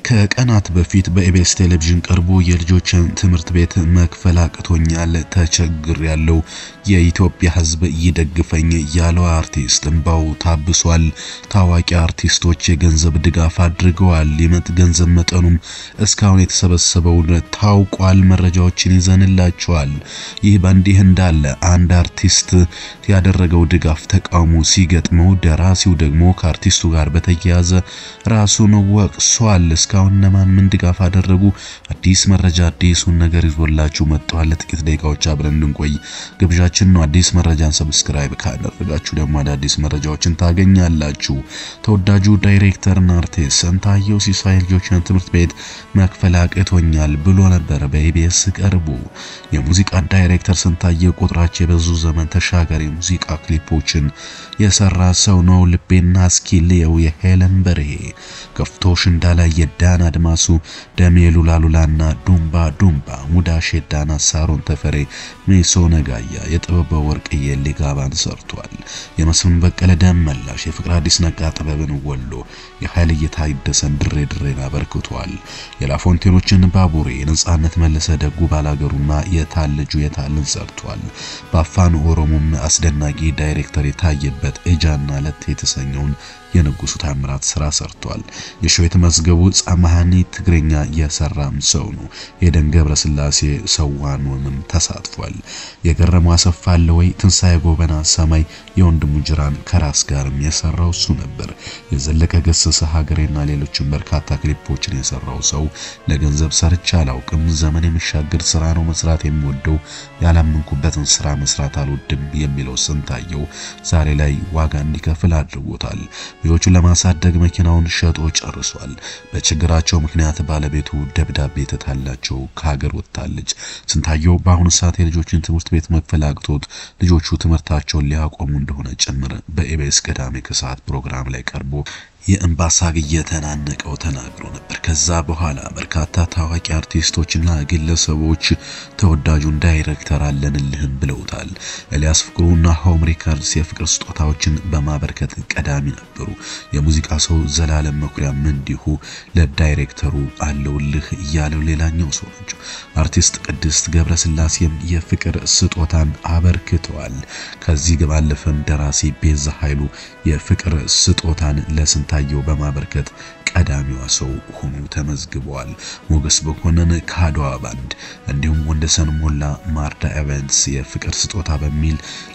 ከቀናት በፊት በኢቢኤስ ቴሌቪዥን ቀርቦ የልጆችን ትምህርት ቤት መክፈል አቅቶኛል፣ ተቸግር ያለው የኢትዮጵያ ሕዝብ ይደግፈኝ ያለው አርቲስት እንባው ታብሷል። ታዋቂ አርቲስቶች የገንዘብ ድጋፍ አድርገዋል። የመጥ ገንዘብ መጠኑም እስካሁን የተሰበሰበውን ታውቋል። መረጃዎችን ይዘንላቸዋል። ይህ በእንዲህ እንዳለ አንድ አርቲስት ያደረገው ድጋፍ ተቃውሞ ሲገጥመው፣ ደራሲው ደግሞ ከአርቲስቱ ጋር በተያያዘ ራሱን ወቅሷል። እስካሁን እነማን ምን ድጋፍ አደረጉ? አዲስ መረጃ አዲሱን ነገር ይዞላችሁ መጥቷል። ለጥቂት ደቂቃዎች አብረን እንቆይ ግብዣችን ነው። አዲስ መረጃን ሰብስክራይብ ካደረጋችሁ ደግሞ አዳዲስ መረጃዎችን ታገኛላችሁ። ተወዳጁ ዳይሬክተርና አርቲስት ስንታየው ሲሳይ ልጆችን ትምህርት ቤት መክፈል አቅቶኛል ብሎ ነበር በኢቢኤስ ቀርቦ። የሙዚቃ ዳይሬክተር ስንታየው ቁጥራቸው የበዙ ዘመን ተሻጋሪ ሙዚቃ ክሊፖችን የሰራ ሰው ነው። ልቤና እስኪልየው የሄለን በርሄ ከፍቶሽ እንዳላይ የዳን አድማሱ ደሜ ሉላሉላና ዱምባ ዱምባ ሙዳሽ የዳና ሳሮን ተፈሬ ሜሶ ነጋያ የጥበበ ወርቅዬ ሊጋባን ሰርቷል። የመስፍን በቀለ ደም መላሽ የፍቅር አዲስ ነጋ ጥበብን ወሎ የኃይል እየታደሰን ድሬ ድሬን አበርክቷል። የላፎንቴኖችን ባቡሬ የነጻነት መለሰ ደጉ ባላገሩና የታልጁ የታልን ሰርቷል። በአፋን ኦሮሞም አስደናቂ ዳይሬክተር የታየበት ኤጃና ለት የተሰኘውን የንጉሱ ታምራት ስራ ሰርቷል። የሸዊት መዝገቡ ጻማሃኒ ትግረኛ የሰራም ሰው ነው። የደን ገብረ ስላሴ ሰዋኑንም ተሳትፏል። የገረመው አሰፋ አለ ወይ ትንሳኤ ጎበና ሰማይ የወንድሙ ጅራን ከራስ ጋርም የሰራው እሱ ነበር። የዘለቀ ገሰሰ ሀገሬና ሌሎችም በርካታ ክሊፖችን የሰራው ሰው ለገንዘብ ሰርቻ አላውቅም፣ ዘመን የሚሻገር ስራ ነው መስራት የሚወደው፣ ያላመንኩበትን ስራ መስራት አልወድም የሚለው ስንታየው ዛሬ ላይ ዋጋ እንዲከፍል አድርጎታል። ልጆቹን ለማሳደግ መኪናውን ሸጦ ጨርሷል። በችግራቸው ምክንያት ባለቤቱ ደብዳቤ ተታላቸው ከሀገር ወጥታለች። ስንታየው በአሁኑ ሰዓት የልጆችን ትምህርት ቤት መክፈል አቅቶት ልጆቹ ትምህርታቸውን ሊያቆሙ እንደሆነ ጭምር በኢቢኤስ ቅዳሜ ከሰዓት ፕሮግራም ላይ ቀርቦ የእንባ ሳግ እየተናነቀው ተናግሮ ነበር። ከዛ በኋላ በርካታ ታዋቂ አርቲስቶችና ግለሰቦች ተወዳጁን ዳይሬክተር አለንልህም ብለውታል። ኤልያስ ፍቅሩና ሆም ሪከርድስ የፍቅር ስጦታዎችን በማበርከት ቀዳሚ ነበሩ። የሙዚቃ ሰው ዘላለም መኩሪያም እንዲሁ ለዳይሬክተሩ አለውልህ እያለው ሌላኛው ሰው ናቸው። አርቲስት ቅድስት ገብረስላሴም የፍቅር ስጦታን አበርክተዋል። ከዚህ ባለፈም ደራሲ ቤዛ ኃይሉ የፍቅር ስጦታን ለስንት ታየው በማበርከት ቀዳሚዋ ሰው ሆኖ ተመዝግበዋል። ሞገስ በኮነን ከአድዋ ባንድ እንዲሁም ወንደሰን ሞላ ማርዳ ኤቨንትስ የፍቅር ስጦታ በሚል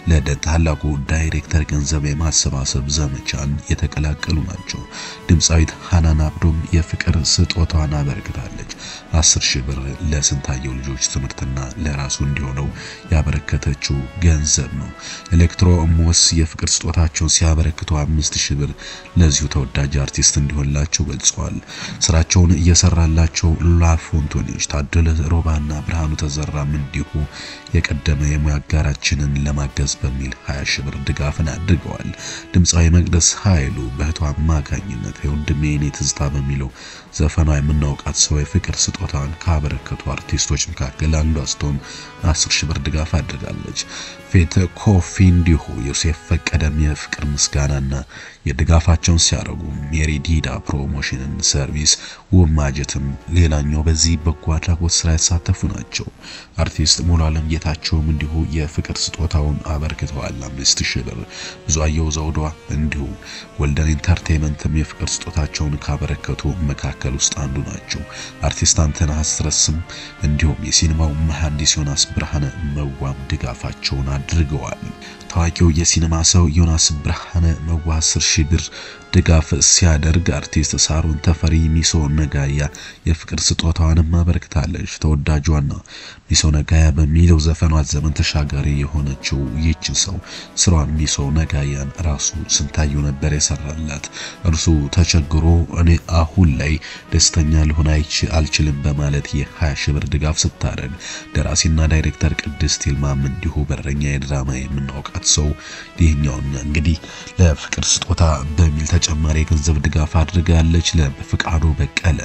ለታላቁ ዳይሬክተር ገንዘብ የማሰባሰብ ዘመቻን የተቀላቀሉ ናቸው። ድምፃዊት ሃናን አብዶም የፍቅር ስጦታዋን አበርክታለች። አስር ሺህ ብር ለስንታየው ልጆች ትምህርትና ለራሱ እንዲሆነው ያበረከተችው ገንዘብ ነው። ኤሌክትሮ ሞስ የፍቅር ስጦታቸውን ሲያበረክቱ አምስት ሺህ ብር ለዚሁ ተወዳጅ አርቲስት እንዲሆንላቸው ገልጸዋል። ስራቸውን እየሰራላቸው ላፎንቶኒዎች ታደለ ሮባና ብርሃኑ ተዘራም እንዲሁ የቀደመ የሙያ አጋራችንን ለማገዝ በሚል 20 ሺህ ብር ድጋፍን አድርገዋል። ድምፃዊ መቅደስ ኃይሉ በእህቷ አማካኝነት የወንድሜ የኔ ትዝታ በሚለው ዘፈኗ የምናውቃት ሰው የፍቅር ስጦታን ካበረከቱ አርቲስቶች መካከል አንዷ ስትሆን 10 ሺህ ብር ድጋፍ አድርጋለች። ፌት ኮፊ እንዲሁ ዮሴፍ ፈቀደም የፍቅር ምስጋናና የድጋፋቸውን ሲያደርጉ ሜሪ ዲዳ ፕሮሞሽንን ሰርቪስ ውብ ማጀትም ሌላኛው በዚህ በጎ አድራጎት ስራ የተሳተፉ ናቸው። አርቲስት ሙሉ አለም ጌታቸውም እንዲሁ የፍቅር ስጦታውን አበርክተዋል። አምስት ሺህ ብር ብዙአየሁ ዘውዷ እንዲሁ ወልደን ኢንተርቴይመንትም የፍቅር ስጦታቸውን ካበረከቱ መካከል ውስጥ አንዱ ናቸው። አርቲስት አንተነህ አስረስም እንዲሁም የሲኒማው መሐንዲስ ዮናስ ብርሃነ መዋም ድጋፋቸውን አድርገዋል። ታዋቂው የሲኒማ ሰው ዮናስ ብርሃነ መዋ 10 ሺህ ብር ድጋፍ ሲያደርግ አርቲስት ሳሮን ተፈሪ ሚሶ ነጋያ የፍቅር ስጦታዋንም አበርክታለች። ተወዳጇና ሚሶ ነጋያ በሚለው ዘፈኗ ዘመን ተሻጋሪ የሆነችው ይህች ሰው ስራዋን ሚሶ ነጋያን ራሱ ስንታየው ነበር የሰራላት። እርሱ ተቸግሮ እኔ አሁን ላይ ደስተኛ ልሆን አልችልም በማለት የ20 ሺህ ብር ድጋፍ ስታደርግ ደራሲና ዳይሬክተር ቅድስት ይልማም እንዲሁ በረኛ የድራማ የምናውቃት ሰው ይህኛውን እንግዲህ ለፍቅር ስጦታ በሚል ተጨማሪ የገንዘብ ድጋፍ አድርጋለች። ለፍቃዱ በቀለ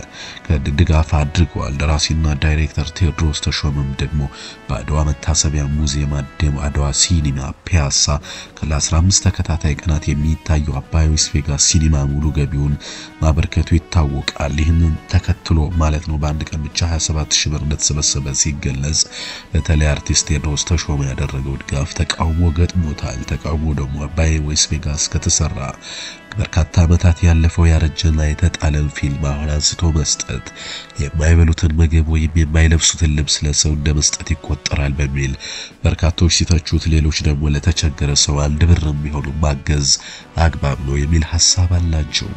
ድጋፍ አድርገዋል። ደራሲና ዳይሬክተር ቴዎድሮስ ተሾመም ደግሞ በአድዋ መታሰቢያ ሙዚየም አድዋ ሲኒማ ፒያሳ ለ15 ተከታታይ ቀናት የሚታየው አባይ ዌስት ቬጋስ ሲኒማ ሙሉ ገቢውን ማበርከቱ ይታወቃል። ይህንን ተከትሎ ማለት ነው በአንድ ቀን ብቻ 27 ሺህ ብር እንደተሰበሰበ ሲገለጽ፣ በተለይ አርቲስት ቴዎድሮስ ተሾመ ያደረገው ድጋፍ ተቃውሞ ገጥሞታል። ተቃውሞ ደግሞ አባይ ዌስት ቬጋስ ከተሰራ በርካታ ዓመታት ያለፈው ያረጀና የተጣለን ፊልም አሁን አንስቶ መስጠት የማይበሉትን ምግብ ወይም የማይለብሱትን ልብስ ለሰው እንደ መስጠት ይቆጠራል በሚል በርካቶች ሲተቹት፣ ሌሎች ደግሞ ለተቸገረ ሰው አንድ ብር የሚሆኑ ማገዝ አግባብ ነው የሚል ሐሳብ አላቸው።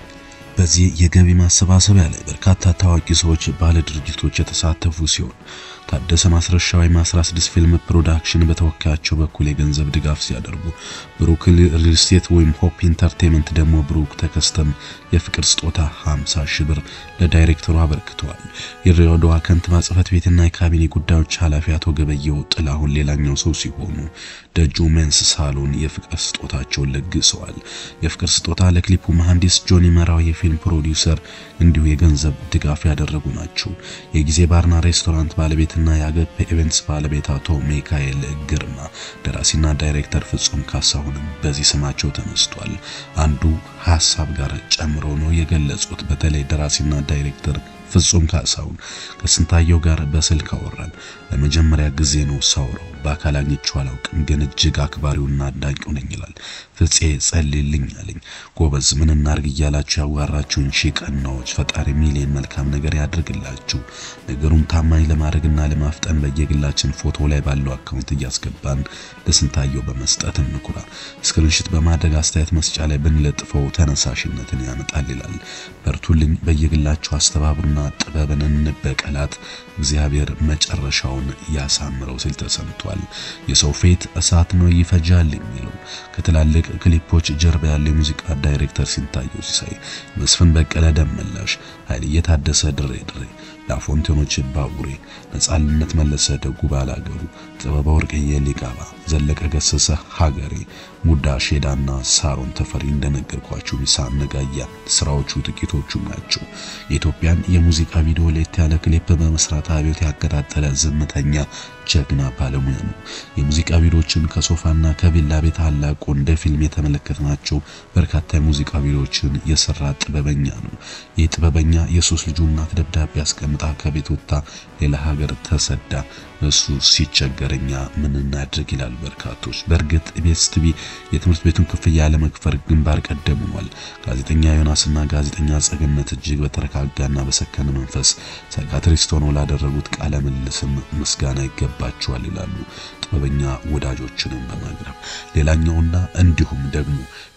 በዚህ የገቢ ማሰባሰቢያ ላይ በርካታ ታዋቂ ሰዎች፣ ባለ ድርጅቶች የተሳተፉ ሲሆን ታደሰ ማስረሻ ወይም 16 ፊልም ፕሮዳክሽን በተወካያቸው በኩል የገንዘብ ድጋፍ ሲያደርጉ ብሩክ ሪል ስቴት ወይም ሆፕ ኢንተርቴንመንት ደግሞ ብሩክ ተከስተም የፍቅር ስጦታ 50 ሺህ ብር ለዳይሬክተሩ አበርክተዋል። የድሬዳዋ ከንቲባ ጽሕፈት ቤትና የካቢኔ ጉዳዮች ኃላፊ አቶ ገበየው ጥላሁን ሌላኛው ሰው ሲሆኑ ደጁ ሜንስ ሳሎን የፍቅር ስጦታቸውን ለግሰዋል። የፍቅር ስጦታ ለክሊፑ መሐንዲስ ጆኒ መራው የፊልም ፕሮዲውሰር እንዲሁ የገንዘብ ድጋፍ ያደረጉ ናቸው። የጊዜ ባርና ሬስቶራንት ባለቤትና የአገፕ ኢቨንትስ ባለቤት አቶ ሚካኤል ግርማ፣ ደራሲና ዳይሬክተር ፍጹም ካሳሁንም በዚህ ስማቸው ተነስቷል። አንዱ ሀሳብ ጋር ጨምሮ ነው የገለጹት። በተለይ ደራሲና ዳይሬክተር ፍጹም ካሳሁን ከስንታየው ጋር በስልክ አወራን። ለመጀመሪያ ጊዜ ነው ሳውረው። በአካል አግኝቼው አላውቅም፣ ግን እጅግ አክባሪውና አድናቂው ነኝ ይላል። ፍፄ ጸልይልኝ አለኝ። ጎበዝ ምን እናርግ እያላችሁ ያዋራችሁን ሺህ ቀናዎች ፈጣሪ ሚሊዮን መልካም ነገር ያድርግላችሁ። ነገሩን ታማኝ ለማድረግና ለማፍጠን በየግላችን ፎቶ ላይ ባለው አካውንት እያስገባን ለስንታየው በመስጠት እንኩራ። ስክሪንሽት በማድረግ አስተያየት መስጫ ላይ ብንለጥፈው ተነሳሽነትን ያመጣል ይላል። በርቱልኝ፣ በየግላችሁ አስተባብሩና ጥበብን እንበቀላት፣ እግዚአብሔር መጨረሻውን ያሳምረው ሲል ተሰምቷል። የሰው ፌት እሳት ነው ይፈጃል የሚለው ከትላልቅ ክሊፖች ጀርባ ያለ የሙዚቃ ዳይሬክተር ሲንታየው ሲሳይ፣ መስፍን በቀለ ደመላሽ፣ ኃይልዬ ታደሰ ድሬ ድሬ፣ ላፎንቴኖች ባቡሬ፣ ነጻነት መለሰ ደጉ ባላገሩ፣ ጥበበ ወርቅዬ ሊቃባ፣ ዘለቀ ገሰሰ ሀገሬ፣ ሙዳ ሼዳና ሳሮን ተፈሪ እንደነገርኳችሁ ሚሳን ነጋያ ስራዎቹ ጥቂቶቹ ናቸው። የኢትዮጵያን የሙዚቃ ቪዲዮ ለየት ያለ ክሊፕ በመስራት አብዮት ያቀጣጠለ ዝምተኛ ጀግና ባለሙያ ነው። የሙዚቃ ቪዲዮዎችን ከሶፋና ከቪላ ቤት አላቆ እንደ ፊልም የተመለከትናቸው በርካታ የሙዚቃ ቪዲዮዎችን የሰራ ጥበበኛ ነው። ይህ ጥበበኛ የሶስት ልጁ እናት ደብዳቤ አስቀምጣ ከቤት ወጥታ ሌላ ሀገር ተሰዳ እሱ ሲቸገረኛ ምን እናድርግ ይላል በርካቶች። በእርግጥ ኢቢኤስ ቲቪ የትምህርት ቤቱን ክፍያ ለመክፈል ግንባር ቀደም ሆኗል። ጋዜጠኛ ዮናስና ጋዜጠኛ ጸገነት እጅግ በተረጋጋና በሰከነ መንፈስ ሳይካትሪስት ሆነው ላደረጉት ቃለ ምልልስም ምስጋና ይገባቸዋል ይላሉ ጥበበኛ ወዳጆችንም በማቅረብ ሌላኛውና እንዲሁም ደግሞ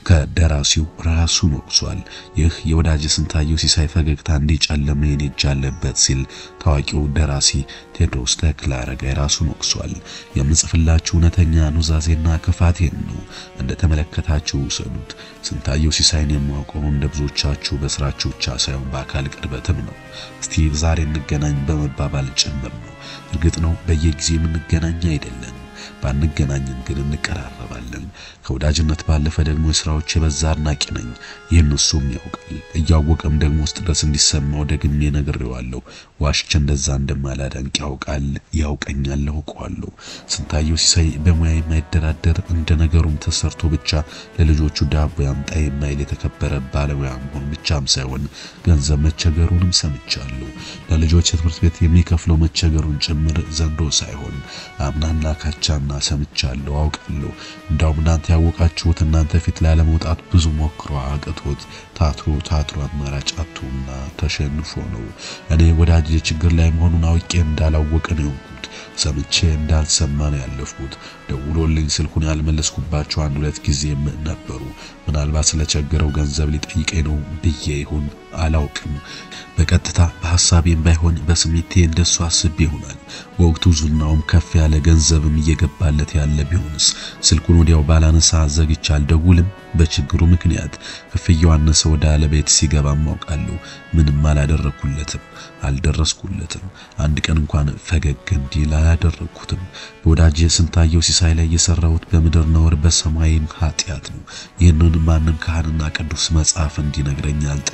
ከደራሲው ራሱን ወቅሷል። ይህ የወዳጅ ስንታየው ሲሳይ ፈገግታ እንዲጨለመ የኔ እጅ አለበት ሲል ታዋቂው ደራሲ ቴዎድሮስ ተክለ አረጋይ ራሱን ወቅሷል። የምጽፍላችሁ እውነተኛ ኑዛዜና ክፋቴን ነው፣ እንደተመለከታችሁ ውሰዱት። ስንታየው ሲሳይን የማውቀው እንደ ብዙዎቻችሁ በስራችሁ ብቻ ሳይሆን በአካል ቅርበትም ነው። እስቲ ዛሬ እንገናኝ በመባባል ጭምር ነው። እርግጥ ነው በየጊዜው የምንገናኝ አይደለም። ባንገናኝም ግን እንቀራረባለን። ከወዳጅነት ባለፈ ደግሞ የስራዎች የበዛ አድናቂ ነኝ። ይህን እሱም ያውቃል። እያወቀም ደግሞ ውስጥ ድረስ እንዲሰማው ደግሜ ነግሬዋለሁ። ዋሽቼ እንደዛ እንደማላደንቅ ያውቃል፣ ያውቀኛል፣ አውቀዋለሁ። ስንታየው ሲሳይ በሙያ የማይደራደር እንደ ነገሩም ተሰርቶ ብቻ ለልጆቹ ዳቦ ያምጣ የማይል የተከበረ ባለሙያ መሆን ብቻም ሳይሆን ገንዘብ መቸገሩንም ሰምቻለሁ። ለልጆች የትምህርት ቤት የሚከፍለው መቸገሩን ጭምር ዘንድሮ ሳይሆን አምናና ካቻና ሰምቻለሁ፣ አውቃለሁ። እንዳውም እናንተ ያወቃችሁት እናንተ ፊት ላለመውጣት ብዙ ሞክሮ አቅቶት ታትሮ ታትሮ አማራጭ አጥቶና ተሸንፎ ነው። እኔ ወዳጅ ችግር ላይ መሆኑን አውቄ እንዳላወቀ ነው የሆንኩት። ሰምቼ እንዳልሰማ ነው ያለፍኩት። ደውሎልኝ ስልኩን ያልመለስኩባቸው አንድ ሁለት ጊዜም ነበሩ። ምናልባት ስለቸገረው ገንዘብ ሊጠይቀኝ ነው ብዬ ይሁን አላውቅም። በቀጥታ በሐሳቤም ባይሆን በስሜቴ እንደሱ አስቤ ይሆናል። በወቅቱ ዙናውም ከፍ ያለ ገንዘብም እየገባለት ያለ ቢሆንስ ስልኩን ወዲያው ባላነሳ ዘግቼ አልደውልም። በችግሩ ምክንያት ክፍያው አነሰ ወደ አለቤት ሲገባ ማውቃለሁ። ምንም አላደረኩለትም፣ አልደረስኩለትም። አንድ ቀን እንኳን ፈገግ እንዲል አላደረኩትም። በወዳጄ ስንታየው ሲሳይ ላይ የሰራሁት በምድር ነውር በሰማይም ኃጢአት ነው። ይህንን ማንም ካህንና ቅዱስ መጽሐፍ እንዲነግረኝ አልጠብቅም።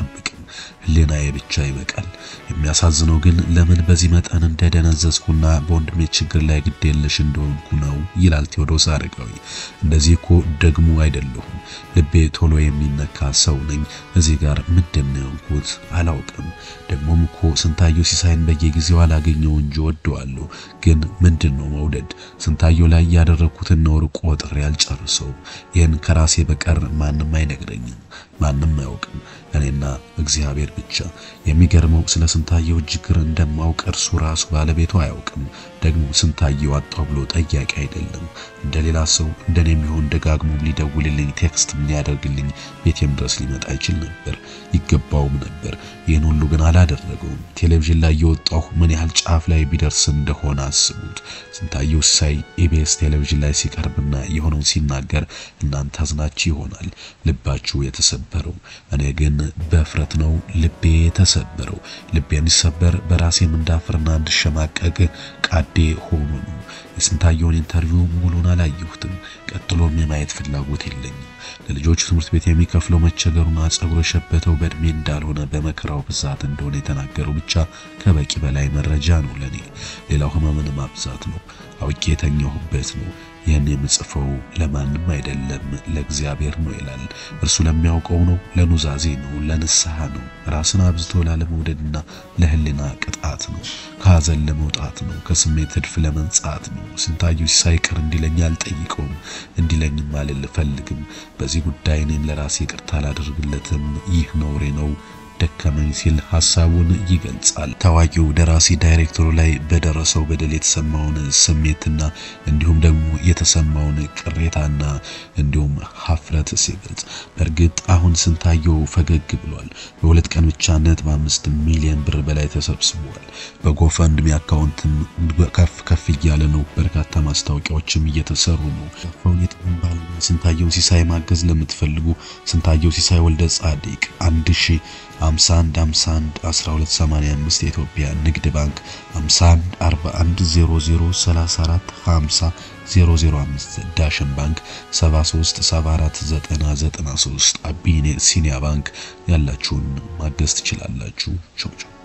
ህሊናዬ ብቻ ይበቃል። የሚያሳዝነው ግን ለምን በዚህ መጠን እንደደነዘዝኩና በወንድሜ ችግር ላይ ግድ የለሽ እንደሆንኩ ነው ይላል ቴዎድሮስ አረጋዊ። እንደዚህ እኮ ደግሞ አይደለሁም። ልቤ ቶሎ የሚነካ ሰው ነኝ። እዚህ ጋር ምንድን ነው የሆንኩት አላውቅም። ደግሞም እኮ ስንታየው ሲሳይን በየጊዜው አላገኘው እንጂ ወደዋለሁ። ግን ምንድን ነው መውደድ? ስንታየው ላይ ያደረግኩትን ነውር ቆጥሬ አልጨርሰው። ይህን ከራሴ በቀር ማንም አይነግረኝም፣ ማንም አያውቅም፣ እኔና እግዚአብሔር ብቻ። የሚገርመው ስለ ስንታየው ችግር እንደማውቅ እርሱ ራሱ ባለቤቱ አያውቅም። ደግሞ ስንታየው አጣው ብሎ ጠያቂ አይደለም። እንደሌላ ሰው እንደኔ የሚሆን ደጋግሞ ሊደውልልኝ ቴክስትም ሊያደርግልኝ ቤቴም ድረስ ሊመጣ ይችል ነበር፣ ይገባውም ነበር። ይህን ሁሉ ግን አላደረገውም። ቴሌቪዥን ላይ የወጣሁ ምን ያህል ጫፍ ላይ ቢደርስ እንደሆነ አስቡት። ስንታየው ሲሳይ ኢቢኤስ ቴሌቪዥን ላይ ሲቀርብና የሆነውን ሲናገር እናንተ አዝናችሁ ይሆናል ልባችሁ የተሰበረው። እኔ ግን በእፍረት ነው ልቤ የተሰበረው። ልቤ እንዲሰበር በራሴም እንዳፍርና እንድሸማቀቅ ቃዴ ሆኖ ነው። የስንታየውን ኢንተርቪው ሙሉን አላየሁትም። ቀጥሎም የማየት ፍላጎት የለኝም። ለልጆቹ ትምህርት ቤት የሚከፍለው መቸገሩና ጸጉሩ የሸበተው በእድሜ እንዳልሆነ በመከራው ብዛት እንደሆነ የተናገረው ብቻ ከበቂ በላይ መረጃ ነው ለኔ። ሌላው ህመምን ማብዛት ነው። አውቄ የተኛሁበት ነው። ይህን የምጽፈው ለማንም አይደለም ለእግዚአብሔር ነው ይላል። እርሱ ለሚያውቀው ነው፣ ለኑዛዜ ነው፣ ለንስሐ ነው፣ ራስን አብዝቶ ላለመውደድና ለህሊና ቅጣት ነው፣ ከሀዘን ለመውጣት ነው፣ ከስሜት እድፍ ለመንጻት ነው። ስንታየው ሲሳይ ይቅር እንዲለኝ አልጠይቀውም፣ እንዲለኝም አልፈልግም። በዚህ ጉዳይ እኔም ለራሴ ይቅርታ አላደርግለትም። ይህ ነውሬ ነው ደከመኝ ሲል ሐሳቡን ይገልጻል። ታዋቂው ደራሲ ዳይሬክተሩ ላይ በደረሰው በደል የተሰማውን ስሜትና እንዲሁም ደግሞ የተሰማውን ቅሬታና እንዲሁም ሀፍረት ሲገልጽ በእርግጥ አሁን ስንታየው ፈገግ ብሏል። በሁለት ቀን ብቻ ነጥብ አምስት ሚሊዮን ብር በላይ ተሰብስቧል። በጎፈንድሚ አካውንትም ከፍ ከፍ እያለ ነው። በርካታ ማስታወቂያዎችም እየተሰሩ ነው። ሸፋውን የጥበብ ባለሙያ ስንታየው ሲሳይ ማገዝ ለምትፈልጉ ስንታየው ሲሳይ ወልደ ጻዲቅ አንድ ሺ 51 51 1285 የኢትዮጵያ ንግድ ባንክ 51 41 00 34 50 005 ዳሽን ባንክ 73 74 90 93 አቢኔ ሲኒያ ባንክ ያላችሁን ማገዝ ትችላላችሁ። ቻው ቻው።